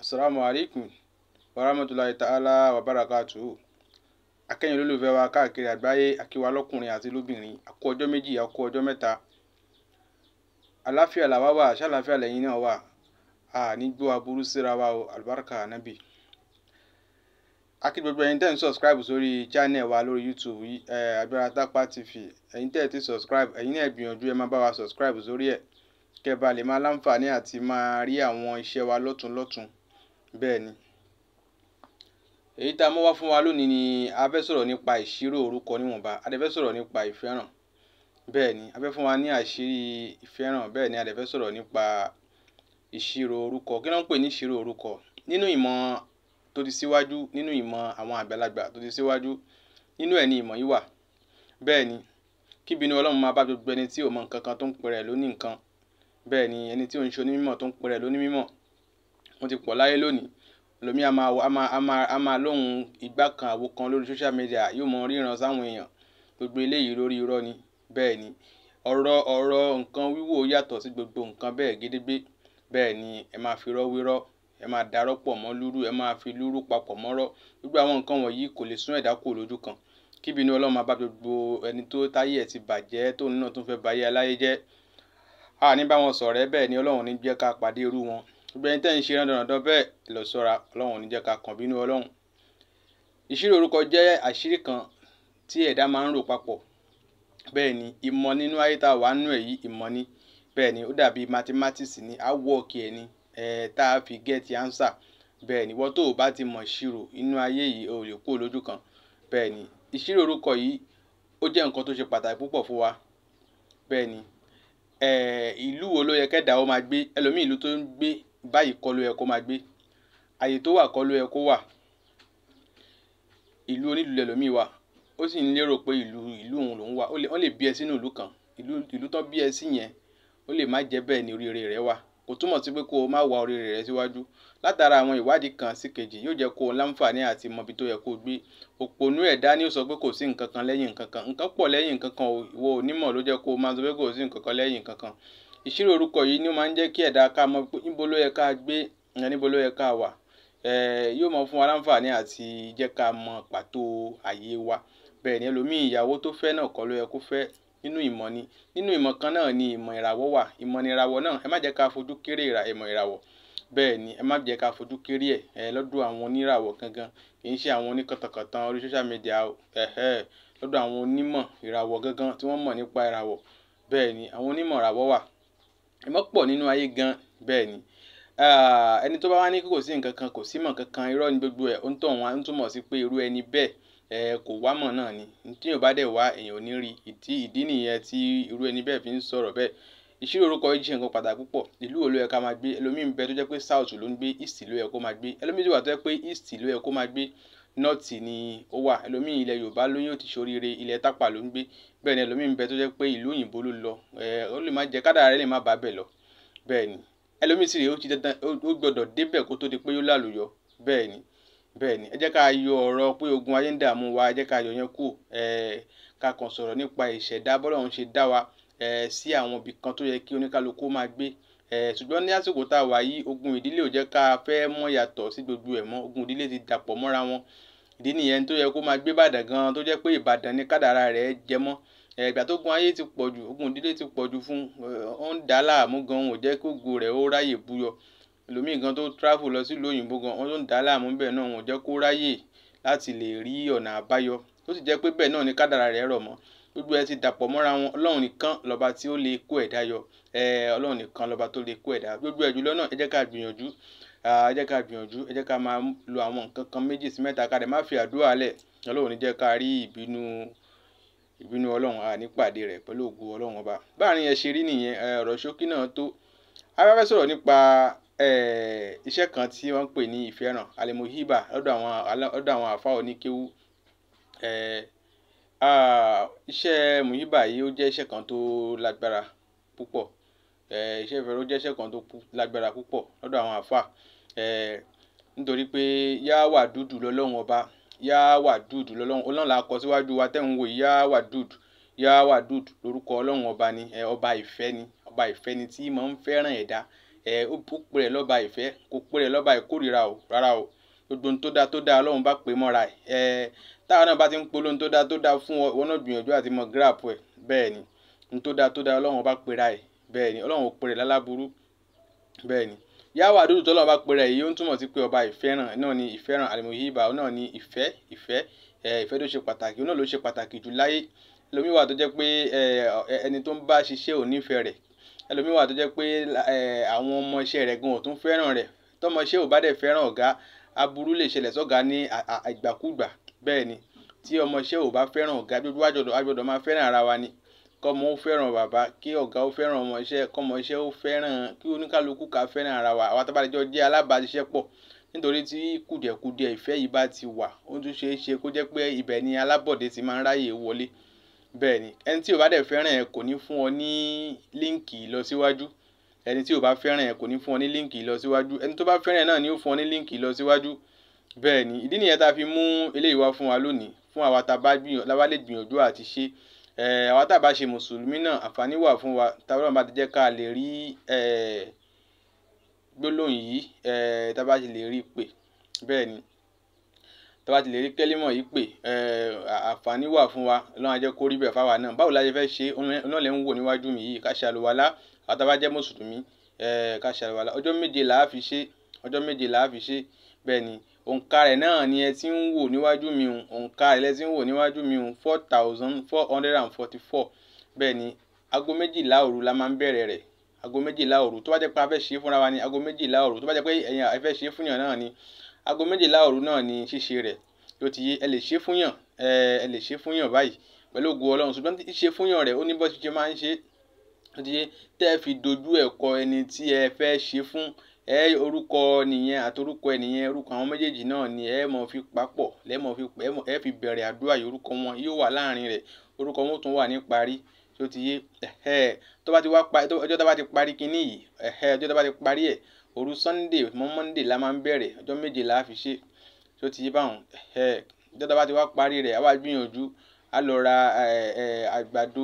Assalamu alaikum warahmatullahi ta'ala wa barakatuhu. Akẹ́yìn olólùfẹ́ wa káàkiri àgbáyé, akíwa lọ́kùnrin àti lóbìnrin, a kú ọjọ́ méjì, a kú ọjọ́ mẹ́ta. Àláfíà làwa wà, ṣàlàáfíà lẹ́yìn náà wà. A ní gbọ́ aburú síra wa o, àlùbáríkà ànábì. A kí gbogbo ẹ̀yin tẹ́ ń subscribe sórí channel wa lórí YouTube yìí, eh, Agbára Tápá TV. Ẹ̀yin tẹ́ ẹ ti subscribe, ẹ̀yin náà gbìyànjú ẹ máa bá wa subscribe sórí ẹ̀. Kẹ́ bá lè máa láǹfààní àti máa rí àwọn iṣẹ́ wa lọ́tun lọ́tun. Bẹ́ẹ̀ ni. Èyí tá a mú wá fún wa lónìí ni a fẹ́ sọ̀rọ̀ nípa ìṣirò orúkọ níwọ̀nba. A dẹ̀ fẹ́ sọ̀rọ̀ nípa ìfẹ́ràn. Bẹ́ẹ̀ ni, a fẹ́ fún wa ní àṣírí ìfẹ́ràn. Bẹ́ẹ̀ ni, a dẹ̀ fẹ́ sọ̀rọ̀ nípa ìṣirò orúkọ. Kí ló ń pè ní ìṣirò orúkọ? Nínú ìmọ̀ tó ti síwájú, nínú ìmọ̀ àwọn àgbàlagbà tó ti síwájú, nínú ẹ̀ ni ìmọ̀ yìí wà. Bẹ́ẹ̀ ni, kí ìbínú Ọlọ́run máa bá gbogbo ẹni tí ò mọ nǹkan kan tó ń pe rẹ̀ lóní nǹkan. Bẹ́ẹ̀ ni, ẹni tí ò ń ṣe onímọ̀ tó ń pe rẹ̀ lóní mímọ̀. Wọ́n ti pọ̀ láyé lónìí. Ẹlòmíì a máa, a máa, a máa, a máa lóhùn ìgbà kan àwo kan lórí social media, yóò mọ ríran sáwọn èèyàn. Gbogbo eléyìí lórí irọ́ ni. Bẹ́ẹ̀ ni, ọ̀rọ̀, ọ̀rọ̀ nǹkan wíwò yàtọ̀ sí gbogbo nǹkan bẹ́ẹ̀ gédégbé. Bẹ́ẹ̀ ni, ẹ máa fi irọ́ wérọ́, ẹ máa darọ́ pọ̀ mọ́ lúrú, ẹ máa fi lúrú papọ̀ mọ́rọ́. Gbogbo àwọn nǹkan wọ̀nyí kò lè sún ẹ̀dá kúrò lójú kan. Kí ìbínú Ọlọ́run máa bá gbogbo ẹni tó táyé ẹ̀ ti bàjẹ́, tóun náà tún fẹ́ ba ayé aláyé jẹ́. A ní bá wọn ṣọ̀rẹ́, bẹ́ẹ̀ ni Ọlọ́run ò ní jẹ́ ká pàdé irú wọn. Gbogbo ẹni tẹ́ ń ṣe rándanràndan bẹ́ẹ̀ lọ ṣọ́ra, Ọlọ́run ò ní jẹ́ ká kan bínú Ọlọ́run. Ìṣirò orúkọ jẹ́ àṣírí kan tí ẹ̀dá máa ń rò papọ̀. Bẹ́ẹ̀ ni, ìmọ̀ nínú ayé tá a wà nínú ẹ̀ yìí, ìmọ̀ ni. Bẹ́ẹ̀ ni, ó dàbí mathematics ni, a work ẹ̀ ni, eh, tá a fi get answer. Bẹ́ẹ̀ ni, ìwọ tó ò bá ti mọ̀ ìṣirò inú ayé yìí, o lè kúrò lójú kan. Bẹ́ẹ̀ ni, ìṣirò orúkọ yìí ó jẹ́ nǹkan tó ṣe pàtàkì púpọ̀ fún wa. Bẹ́ẹ̀ ni, eh, ìlú wo ló yẹ kẹ́dà ó máa gbé? Ẹlòmíì ìlú tó ń gbé báyìí kọ́ ló yẹ kó máa gbé. Ààyè tó wà kọ́ ló yẹ kó wà. Ìlú onílùú lẹlòmíì wà. Ó sì ń lérò pé ìlú, ìlú òun lòún wà. Ó lè, wọ́n lè bí ẹ sínú ìlú kan. Ìlú, ìlú tán bí ẹ sí yẹn, ó lè má jẹ́ bẹ́ẹ̀ ni oríire rẹ wà. Kò túmọ̀ sí pé kó o má wá oríire rẹ síwájú. Látara àwọn ìwádìí kan sí kejì yóò jẹ́ kó o láǹfààní àti mọ ibi tó yẹ kó gbé. Òpònú ẹ̀dá ni ó sọ pé kò sí nǹkan kan lẹ́yìn nǹkan kan. Nǹkan pọ̀ lẹ́yìn nǹkan kan o. Ìwọ onímọ̀ ló jẹ́ kó o máa sọ pé kò sí nǹkan kan lẹ́yìn nǹkan kan. Ìṣirò orúkọ yìí ni ó máa ń jẹ́ kí ẹ̀dá ká mọ̀ pé níbo ló yẹ ká gbé, níbo ló yẹ ká wà. Eh, yóò mọ fún wa láǹfààní àti jẹ́ ká mọ pàtó ààyè wa. Bẹ́ẹ̀ ni, ẹlòmíì ìyàwó tó fẹ́ náà kọ́ ló yẹ kó fẹ́. Nínú ìmọ̀ ni. Nínú ìmọ̀ kan náà ni ìmọ̀ ìràwọ̀ wà. Ìmọ̀ ni ìràwọ̀ náà. Ẹ má jẹ́ ká fojú kéré ìrà, ìmọ̀ ìràwọ̀. Bẹ́ẹ̀ ni, ẹ má jẹ́ ká fojú kéré ẹ̀, eh, lọ́dọ̀ àwọn oníràwọ̀ gangan. Kì í ṣe àwọn oníkọ̀tànkọ̀tàn orí social media o. Ẹ̀hẹ́, lọ́dọ̀ àwọn onímọ̀ ìràwọ̀ gangan tí wọ́n mọ̀ nípa ìràwọ̀. Bẹ́ẹ̀ ni, àwọn onímọ̀ ìràwọ̀ wà. Ìmọ̀ pọ̀ nínú ayé gan. Bẹ́ẹ̀ ni. Ah, ẹni tó bá wá ní kò sí nǹkan kan, kò sí ìmọ̀ kankan, irọ́ ni gbogbo ẹ̀. Ó ń tàn wá, ó ń túmọ̀ sí pé irú ẹni bẹ́ẹ̀, eh, kò wá mọ̀ náà ni. Tí èèyàn bá dẹ̀ wá, èèyàn ò ní rí. Ìdí, ìdí nìyẹn tí irú ẹni bẹ́ẹ̀ fi ń sọ̀rọ̀ bẹ́ẹ̀. Ìṣirò orúkọ yìí jẹ́ nǹkan pàtàkì púpọ̀. Ìlú wo ló yẹ ká máa gbé? Ẹlòmíì ń bẹ tó jẹ́ pé South ló ń gbé, East ló yẹ kó máa gbé. Ẹlòmíì sì wà tó jẹ́ pé East ló yẹ kó máa gbé, North ni ó wà. Ẹlòmíì ilẹ̀ Yorùbá ló yóò ti ṣoríire, ilẹ̀ Tápà ló ń gbé. Bẹ́ẹ̀ ni, ẹlòmíì ń bẹ tó jẹ́ pé ìlú òyìnbó ló lọ. Eh, ó lè má jẹ́ kádàrá rẹ̀ lè má bá bẹ̀ lọ. Bẹ́ẹ̀ ni. Ẹlòmíì sì rè ó ti dandan, ó gbọdọ̀ dé bẹ̀ kó tó di pé yóò lálùyọ. Bẹ́ẹ̀ ni. Bẹ́ẹ̀ ni. Ẹ jẹ́ ká yọ ọ̀rọ̀ pé ogun ayé ń dààmú wa, ẹ jẹ́ ká yọ yẹn kúrò. Eh, ká kàn sọ̀rọ̀ nípa ìṣẹ̀dá bọ́lọ́run ṣe dá wa, eh, sí àwọn ibì kan tó yẹ kí oníkálukú máa gbé. Eh, ṣùgbọ́n ní àsìkò tá a wà yìí, ogun ìdílé ò jẹ́ ká fẹ́ mọ̀ yàtọ̀ sí gbogbo ẹ̀ mọ́. Ogun ìdílé ti dàpọ̀ mọ́ra wọn. Ìdí nìyẹn tó yẹ kó máa gbé Ìbàdàn gan, tó jẹ́ pé Ìbàdàn ni kádàrá rẹ̀ jẹ mọ́. Eh, ìgbà tó gun ayé ti pọ̀ jù, ogun ìdílé ti pọ̀ jù fún, ó ń dà láàmú gan, ò jẹ́ kó ògo rẹ̀ ó ráyè buyọ. Ẹlòmíì gan tó travel lọ sí ìlú òyìnbó gan, wọ́n tó ń dà láàmú bẹ́ẹ̀ náà, ò jẹ́ kó ráyè láti lè rí ọ̀nà àbáyọ. Ó sì jẹ́ pé bẹ́ẹ̀ náà ni kádàrá rẹ̀ rọ̀ mọ́. Gbogbo ẹ ti dàpọ̀ mọ́ra wọn. Ọlọ́run nìkan lọ́ba tí ó lè kó ẹ̀dá yọ. Eh, Ọlọ́run nìkan lọ́ba tó lè kó ẹ̀dá. Gbogbo ẹ̀ jùlọ náà ẹ jẹ́ ká gbìyànjú. Ah, ẹ jẹ́ ká gbìyànjú. Ẹ jẹ́ ká máa lo àwọn nǹkan kan méjì sí mẹ́ta ká dẹ̀ má fi àdúrà lẹ̀. Ọlọ́run ò ní jẹ́ ká rí ìbínú, ìbínú Ọlọ́run, a ní pàdé rẹ̀ pẹ̀lú ògo Ọlọ́run ọba. Báàrin yẹn ṣe rí nìyẹn, eh, ọ̀rọ̀ ṣókí náà tó. A fẹ́ sọ̀rọ̀ nípa, eh, iṣẹ́ kan tí wọ́n ń pè ní ìfẹ́ràn, Al-Muhiba lọ́dọ̀ àwọn, lọ́dọ̀ àwọn àlfá oníkéwú. Eh, ah, iṣẹ́ Muhiba yìí ó jẹ́ iṣẹ́ kan tó lágbára púpọ̀. Eh, iṣẹ́ ìfẹ́ràn ó jẹ́ iṣẹ́ kan tó lágbára púpọ̀ lọ́dọ̀ àwọn àlfá. Eh, nítorí pé Yá Wàdúdù lọ́lọ́run ọba. Yá Wàdúdù lọ́lọ́run. Ọlọ́run là kọ síwájú wa tẹ́ ń wò yìí. Yá Wàdúdù. Yá Wàdúdù lórúkọ Ọlọ́run ọba ni. Eh, ọba ìfẹ́ ni. Ọba ìfẹ́ ni tí máa ń fẹ́ràn ẹ̀dá. ẹ ó pè rẹ̀ lọ́ba ìfẹ́ kò pè rẹ̀ lọ́ba ìkórìíra o rárá o gbogbo ohun tó dáa tó dáa ọlọ́run bá pè mọ́ra ẹ̀ ẹ táwọn náà bá ti ń polóhun tó dáa tó dáa fún ọ ìwọ náà gbìyànjú àti mọ gíràpù ẹ̀ bẹ́ẹ̀ ni ohun tó dáa tó dáa ọlọ́run bá pè ra ẹ̀ bẹ́ẹ̀ ni ọlọ́run ò pè rẹ̀ lálábúrú bẹ́ẹ̀ ni yàwó àdúrà tó lọ́wọ́ bá pè rẹ̀ yìí ó ń túmọ̀ sí pé ọba ìfẹ́ràn náà ni ìfẹ́ràn àlùmọ̀yìíbà náà ni ìfẹ́ ìfẹ́ ìfẹ́ tó ṣe pàtàkì náà ló ṣe pàtàkì jù láyé ẹlòmíì wà tó jẹ́ pé ẹni tó ń bá ṣiṣẹ́ ò nífẹ̀ẹ́ rẹ̀ ẹlòmíì wà tó jẹ́ pé àwọn ọmọ iṣẹ́ rẹ̀ gan ò tún fẹ́ràn rẹ̀ tọmọ iṣẹ́ ò bá dẹ̀ fẹ́ràn ọ̀gá aburú lè ṣẹlẹ̀ sọ́gá ní ìgbàkúgbà bẹ́ẹ̀ ni tí ọmọ iṣẹ́ ò bá fẹ́ràn ọ̀gá gbogbo àjọ̀dọ̀ máa fẹ́ràn ara wa ni kọ́mọ ó fẹ́ràn bàbá kí ọ̀gá ó fẹ́ràn ọmọ iṣẹ́ kọ́mọ iṣẹ́ ó fẹ́ràn kí oníkálukú ká fẹ́ràn ara wa àwa tábàlẹ́jọ́ jẹ́ alábàáṣiṣẹ́ pọ̀ nítorí tí kùdìẹ̀kudiẹ ìfẹ́ yìí bá ti wà ó tún ṣeé ṣe kó jẹ́ pé ibẹ̀ ni alábọ̀dé ti máa ń ráyè wọlé bẹ́ẹ̀ ni ẹni tí ò bá dẹ̀ fẹ́ràn ẹ̀ kò ní fún ọ ní líǹkì lọ síwájú ẹni tí ò bá fẹ́ràn ẹ̀ kò ní fún ọ ní líǹkì lọ síwájú ẹni tó bá fẹ́ràn ẹ̀ náà ni ó fún ọ ní líǹkì lọ síwájú bẹ́ẹ̀ ni ìdí nìyẹn tá a fi mú eléyìí wá fún wa lónìí fún àwa tá a bá lè gbìyànjú àti ṣe àwa tá a bá ṣe mùsùlùmí náà àǹfààní wà fún wa táwọn bá ti jẹ́ ká lè rí gbólóhùn yìí tá a bá ti lè rí pè bẹ́ẹ̀ ni tá a bá ti lè rí kẹ́límọ̀ yìí pè àǹfààní wà fún wa ọlọ́run á jẹ́ kó rí bẹ́ẹ̀ fáwa náà báwo la ṣe fẹ́ ṣe ọ̀nà lẹ́ ń wò níwájú mi yìí ká ṣe àlùwàlá àwọn tá a bá jẹ́ mùsùlùmí ká ṣe àlùwàlá ọjọ́ méje là á fi ṣe ọjọ́ méje là á fi ṣe bẹ́ẹ̀ ni òǹkà rẹ̀ náà ni ẹ ti ń wò níwájú mi hùn òǹkà rẹ̀ lẹ ti ń wò níwájú mi hùn four thousand four hundred and forty four bẹ́ẹ̀ ni aago méjìlá òru la máa ń bẹ̀rẹ̀ rẹ̀ aago méjìlá òru tó bá jẹ́ pé a fẹ́ ṣe é fúnra wa ni aago méjìlá òru tó bá jẹ́ pé ẹ̀yin ẹ fẹ́ ṣe é fúnyàn náà ni aago méjìlá òru náà ni ṣíṣe rẹ̀ tó ti yé ẹ lè ṣe é fúnyàn ẹ lè ṣe é fúnyàn báyìí pẹ̀lú ògo ọlọ́run ṣùgbọ́n ṣíṣe fúnyàn rẹ̀ ó ní bó ṣe máa ń ṣe tó ti yé tẹ́ ẹ fi dojú ẹ̀ kọ ẹni tí ẹ fẹ́ ṣe fún ẹ orúkọ nìyẹn àti orúkọ ẹ nìyẹn orúkọ àwọn méjèèjì náà ni ẹ mọ̀ fi papọ̀ lẹ́mọ̀ fi ẹ fi bẹ̀rẹ̀ àdúrà yìí orúkọ wọn yóò wà láàrin rẹ̀ orúkọ wọn tún wà ní parí tó ti yé ẹ̀hẹ́ tó bá ti wá parí ọjọ́ tó bá ti parí kinní yìí ẹ̀hẹ́ ọjọ́ tó bá ti parí ẹ̀ òru sunday mọ́ monday la máa ń bẹ̀rẹ̀ ọjọ́ méje la fi ṣe tó ti yé báwọn ẹ̀hẹ́ ọjọ́ tó bá ti wá parí rẹ̀ àwa gbìyànjú á lọ ra àgbàdo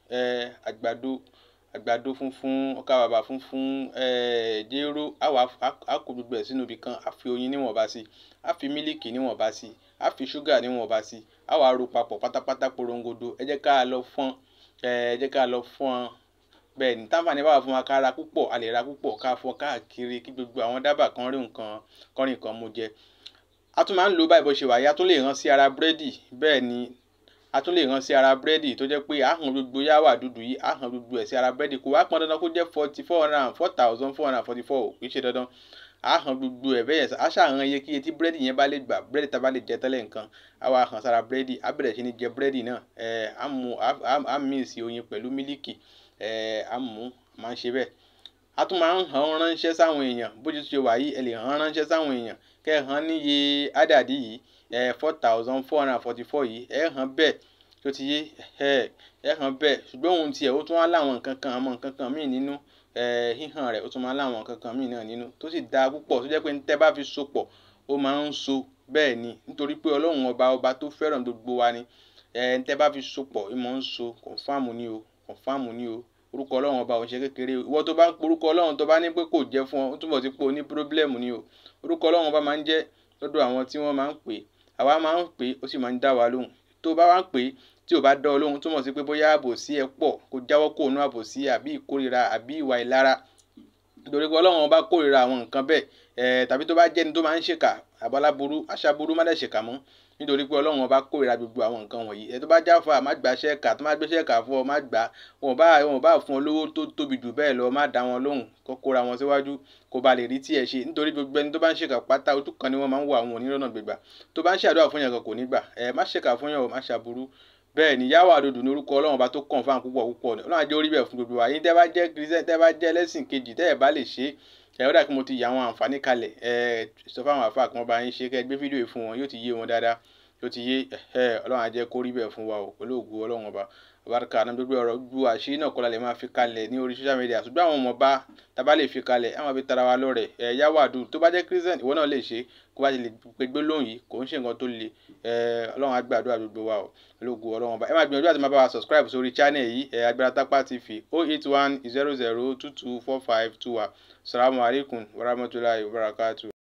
àgbàdo àgbàdo funfun ọkà bàbà funfun jéró àwa á kó gbogbo ẹ̀ sínú ibì kan á fi oyin níwọ̀nba sí á fi mílìkì níwọ̀nba sí á fi ṣúgà níwọ̀nba sí á wá ro papọ̀ pátápátá porongodo ẹ jẹ́ ká lọ fọ́n ẹ jẹ́ ká lọ fọ́n bẹ́ẹ̀ ní táǹfààní bá wà fún wa ká ra púpọ̀ a lè ra púpọ̀ ká fọ́n káàkiri kí gbogbo àwọn dábàá kan rí nǹkan kan rí nǹkan mú jẹ a tún máa ń lò báyìí bó ṣe wà yìí a tún lè rán sí ara búrẹ́dì bẹ́ẹ̀ ni a tún lè rán sí ara búrẹ́dì tó jẹ́ pé àhàn gbogbo yáwà dúdú yìí àhàn gbogbo ẹ̀ sí ara búrẹ́dì kò wá pọn dandan kó jẹ́ forty four hundred and four thousand four hundred and forty four kì í ṣe dandan àhàn gbogbo ẹ̀ bẹ́ẹ̀ á ṣàhàn iye kí iye tí búrẹ́dì yẹn bá lè gbà búrẹ́dì tá a bá lè jẹ tẹ́lẹ̀ nǹkan á wá hàn sára búrẹ́dì á bẹ̀rẹ̀ sí ní jẹ búrẹ́dì náà ẹ̀ á mú á míìsì oyin pẹ̀lú mílíkì ẹ̀ á mú máa ń ṣe bẹ́ẹ̀ a tún máa ń hàn ránṣẹ́ sáwọn èèyàn bó ti ṣe wà yìí ẹ lè hàn ránṣẹ́ sáwọn èèyàn kẹ́ ẹ hàn níye ádàdí yìí ẹ̀ four thousand four hundred and forty four yìí ẹ hàn bẹ́ẹ̀ tó ti yé ẹ ẹ hàn bẹ́ẹ̀ ṣùgbọ́n ohun tiẹ̀ ó tún wá láwọn nǹkan kan àwọn nǹkan kan míì nínú ẹ híhàn rẹ̀ ó tún máa láwọn nǹkan kan míì náà nínú tó sì dáa púpọ̀ tó jẹ́ pé tẹ́ bá fi so pọ̀ ó máa ń so bẹ́ẹ̀ ni nítorí pé ọlọ́run ọba ọba tó fẹ́ràn gbogbo wa ni ẹ tẹ́ bá fi so pọ̀ ó máa ń so kọ̀ǹfàmù ni o kọ̀ǹfàmù ni o orúkọ ọlọ́run ọba òun ṣe kékeré ìwọ tó bá ń porúkọ ọlọ́run tó bá ní pé kò jẹ́ fún ọ ó túbọ̀ sí pé o ní pírọ́blẹ́mù ni o orúkọ ọlọ́run ọba máa ń jẹ́ lọ́dọ̀ àwọn tí wọ́n máa ń pè àwa máa ń pè ó sì máa ń dá wa lóhùn tó bá wá ń pè tí ò bá dán ọ lóhùn túmọ̀ sí pé bóyá àbòsí ẹ pọ̀ kó jáwọ́ kó nú àbòsí àbí ìkórira àbí ìwà ìlara nítorí pé ọlọ́run ọba kórira àwọn nǹkan bẹ́ẹ̀ ẹ̀ tàbí tó bá jẹ́ni tó máa ń ṣèkà àbáláburú aṣaburú má dẹ̀ ṣèkà mọ́ nítorí pé ọlọ́run ọba kórira gbogbo àwọn nǹkan wọ̀nyí ẹ̀ tó bá jáfa má gbà ṣẹ́ka tó má gbé ṣẹ́ka fún ọ má gbà wọn bá wọn bá fún ọ lówó tó tóbi jù bẹ́ẹ̀ lọ má dá wọn lóhùn kó kóra wọn síwájú kó ba lè rí tí ẹ ṣe nítorí gbogbo ẹni tó bá ń ṣèkà pátá ojú kan ni wọ́n máa ń wọ àwọn onírọ̀nà gbègbà tó bá ń ṣàdúrà fún yàn kan kò ní gbà ẹ má ṣèkà fún yàn má ṣàbúrú bẹ́ẹ̀ ni yàwó àdòdò ní orúkọ ọlọ́run ọba tó kàn fáwọn púpọ̀ púpọ̀ ni ọlọ́run àjẹ́ orí bẹ̀ fún gbogbo wa yín tẹ́ bá jẹ́ kìrìsìtẹ́nì tẹ́ bá jẹ́ ẹlẹ́sìn kejì tẹ́ ẹ̀ bá lè ṣe é ẹ̀ ó dà kí mo ti yà àwọn àǹfààní kalẹ̀ ẹ̀ sọ fáwọn àfa kan bá yín ṣe kẹ́ ẹ gbé fídíò yìí fún wọn yóò ti yé wọn dáadáa yóò ti yé ẹ̀ ọlọ́run àjẹ́ kó rí bẹ̀ fún wa o pẹ̀lú ògo ọlọ́run ọba àbáríkà náà gbogbo ọ̀rọ̀ gbogbo àṣírí náà kọ́ la lè máa fi kalẹ̀ ní orí social media ṣùgbọ́n àwọn ọmọ bá tábà lè fi kalẹ̀ àwọn fi tara wa lọ́rẹ̀ ẹ̀ yáwàdù tó bá jẹ́ christian ìwọ náà lè ṣe kó bá ti lè pe gbólóhùn yìí kò ń ṣe nǹkan tó le ẹ̀ ọlọ́run á gbàdúrà gbogbo wa o ológun ọlọ́run ọba ẹ máa gbìyànjú àti máa bá wa subscribe sórí channel yìí ẹ̀ agbára tápá tv oh eight one zero zero two two four five two wa salamu alaykum wa rahmatulahi wa barakatuh.